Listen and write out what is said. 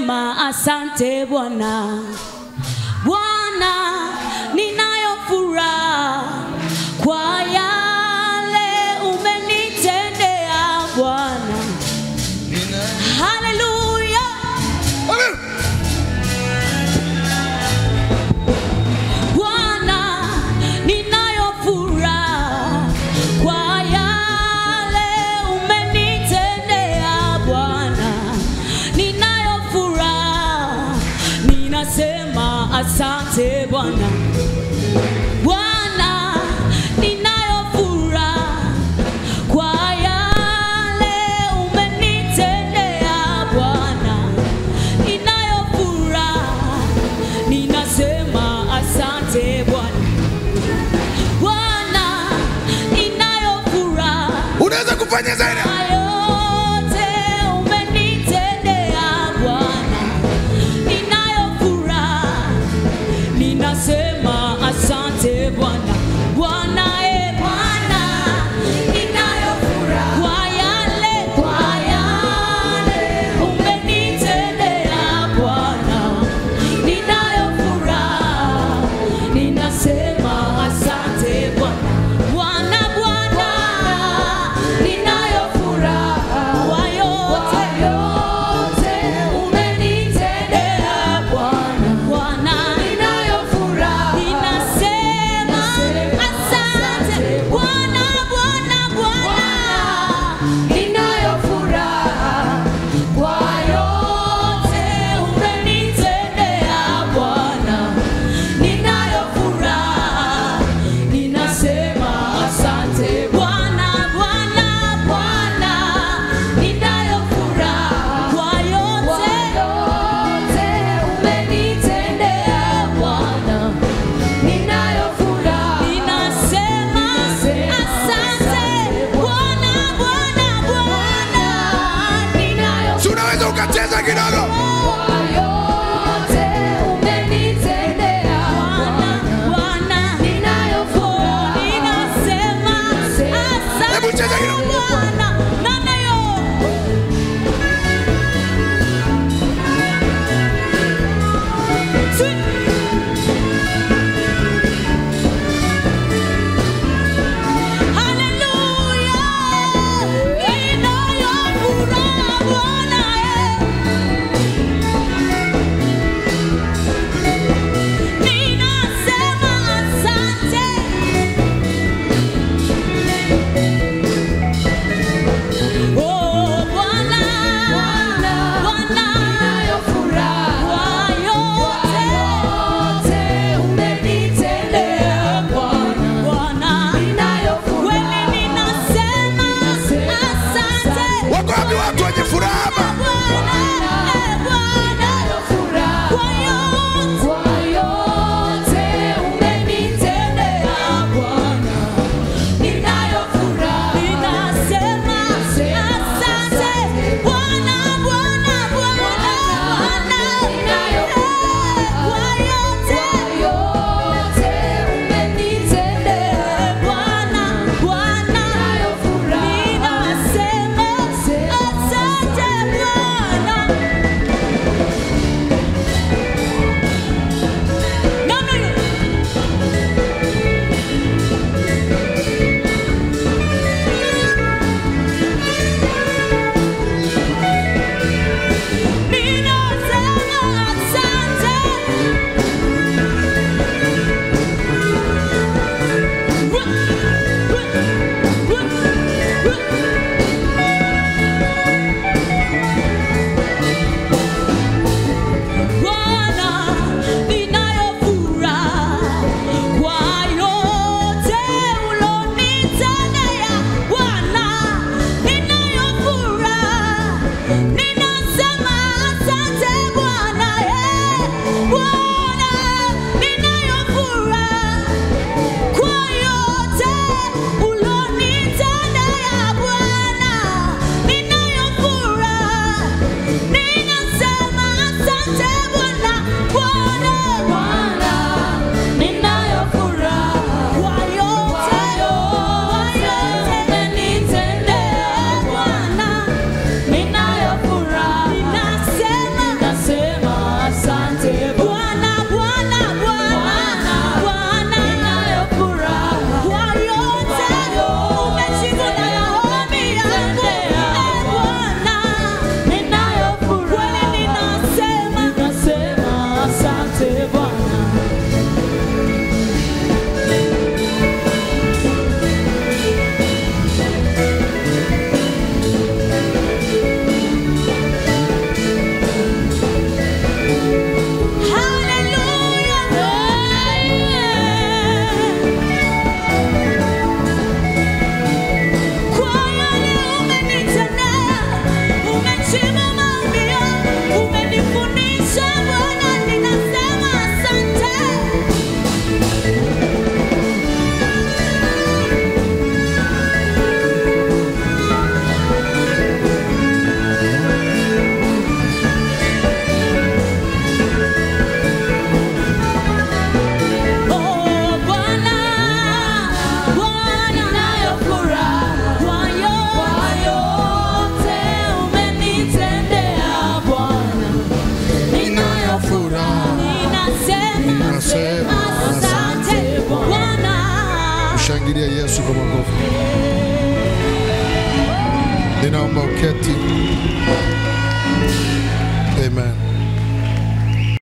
ninasema asante Bwana. Bwana, ninayo furaha kwa yale umenitendea Bwana. Haleluya. Bwana, ninayo furaha kwa yale umenitendea Bwana. Ninayo furaha, ninasema asante Bwana. Bwana, ninayo furaha kwa yale umenitendea Bwana. Ninayo furaha, ninasema asante Bwana. Bwana, ninayo furaha unaweza kufanya zaidi kwa yote umenitendea Bwana. Ninayo furaha, ninasema asante Bwana. Bwana e Bwana, ninayo furaha kwa yale kwa yale umenitendea Bwana. Ninayo furaha, ninasema asante Bwana. Bwana Bwana, ninayo Mshangilie Yesu kwa makofi. Ninaomba uketi. Amen.